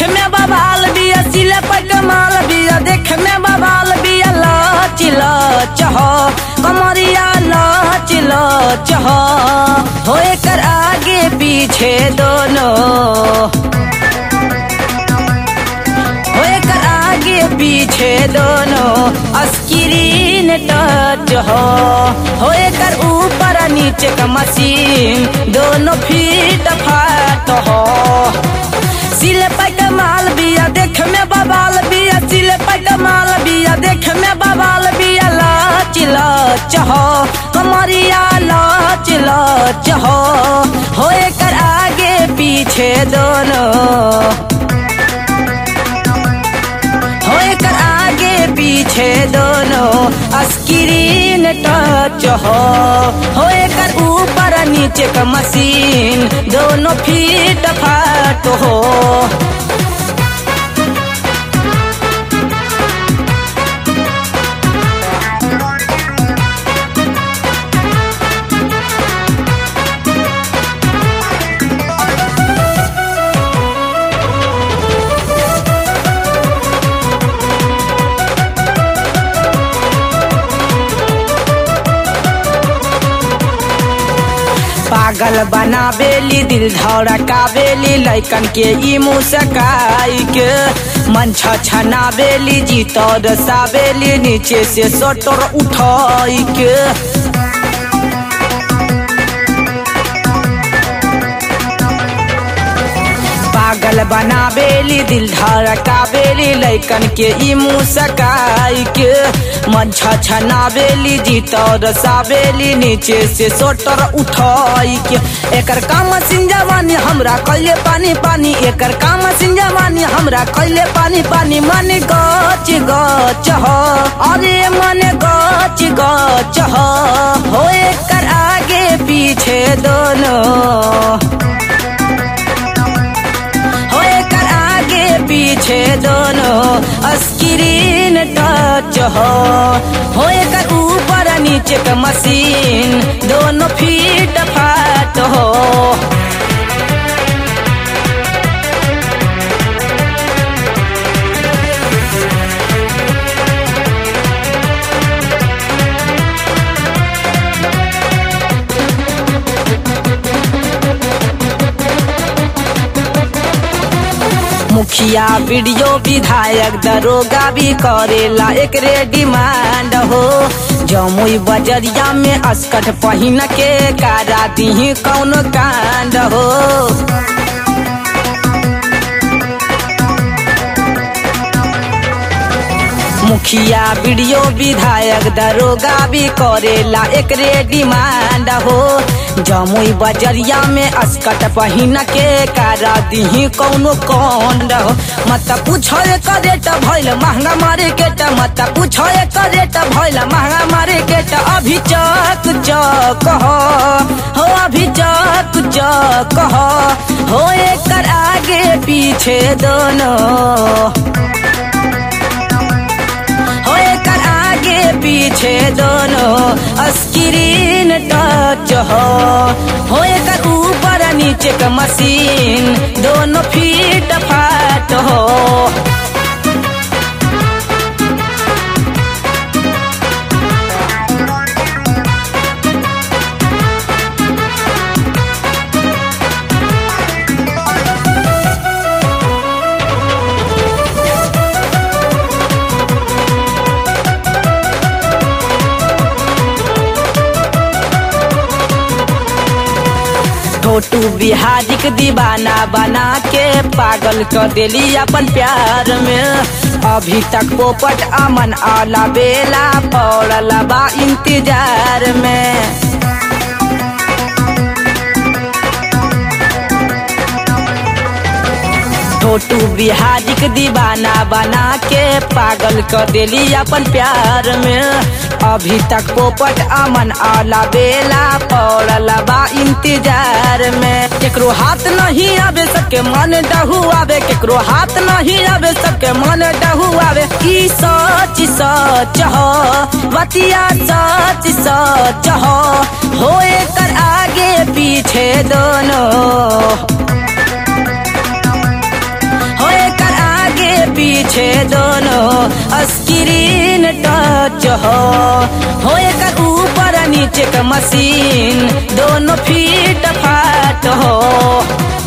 में बवाल बिया सिले पर कमाल बिया देख में बवाल बिया लच लच हो कमरिया लच लच हो हो एकर आगे पीछे दोनों हो एकर आगे पीछे दोनों स्क्रीन टच हो हो एकर ऊपर आ नीचे का मशीन दोनों फीट फाट हो सिले पट माल बिया देख में बवाल बिया सिले पट माल बिया देख में बवाल बिया लाच लाच हो कमरिया लाच लाच हो हो एकर आगे पीछे दोनों हो एकर आगे पीछे दोनों स्क्रीन टच हो हो एकर ऊपर आ नीचे का मशीन दोनों फीट फाट हो पागल बनावेली दिल धड़कावेली लैकन के ई मुस्काई के मन छछनावेली जीतर सावेली नीचे से सटर उठाई के पागल बनावेली दिल धड़कावेली लैकन के ई मुस्काई के मन छछनावेली जीतर सावेली नीचे से सोटर उठाई के एकर काम सिंजवानी हमरा कइले पानी पानी एकर काम सिंजवानी हमरा कइले पानी पानी मन गच गच हो अरे मन गच गच हो हो एकर आगे पीछे दोनों हो एकर आगे पीछे दोनों स्क्रीन टच हो हो एकर ऊपर आ नीचे का मशीन दोनों फीट फाट हो मुखिया वीडियो विधायक दरोगा भी करेला एकरे डिमांड हो जमुई बजरिया में अस्कट पहिन के कारा दी कौन कांड हो मुखिया वीडियो विधायक दरोगा भी करेला एकरे डिमांड हो जमुई बजरिया में अस्कट पहिन के कारा दी कौनो कौन हो मत पूछो करेट भइल महंगा मारे के ट मत पूछो करेट भइल महंगा मारे के ट अभी चक चक हो हो अभी चक चक हो हो एकर आगे पीछे दोनों हो एकर आगे पीछे दोनों स्क्रीन टच हो हो एकर ऊपर आ नीचे का मशीन दोनों फीट फाट हो छोटू बिहारी के दीवाना बना के पागल कर देली अपन प्यार में अभी तक पोपट अमन आला बेला पड़ल बा इंतजार में छोटू बिहारी के दीवाना बना के पागल कर देली अपन प्यार में अभी तक पोपट अमन आला बेला पड़ल बा इंतजार में केकरो हाथ नहीं आवे सबके मन डहू आवे केकरो हाथ नहीं आवे सबके मन डहू आवे ई सच सच हो बतिया सच सच हो हो एकर आगे पीछे दोनों हो एक हो हो एकर ऊपर नीचे का मशीन दोनों फीट फाट हो